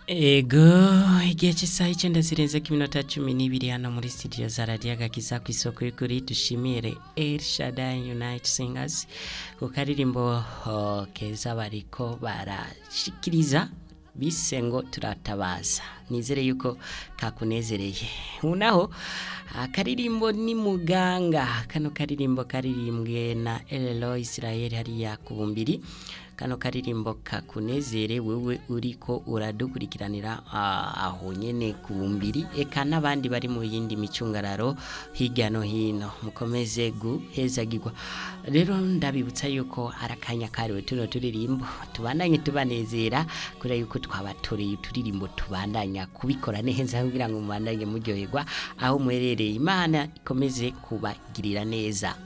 ego igihe cy'isaha icyenda zirenze ku minota cumi n'ibiri hano muri studio za radiyo agakiza ku isoko y'ukuri dushimire El Shaddai United Singers ku karirimbo oh, keza bariko barashikiriza bise ngo turatabaza nizere yuko kakunezereye unaho akaririmbo ni muganga kano karirimbo karirimbwe na Elelo Israel hariya ku bumbiri kano karirimbo kakunezere wewe uriko uradukurikiranira aho nyene ku bumbiri eka n'abandi bari mu yindi micungararo hirya no hino mukomeze guhezagirwa rero ndabibutsa yuko arakanya kariwe tuno turirimbo tubandanye tubanezera kubera yuko twabatoreye uturirimbo tubandanya kubikora neza kugira ngo mubandanye muryoherwa aho muherereye imana ikomeze kubagirira neza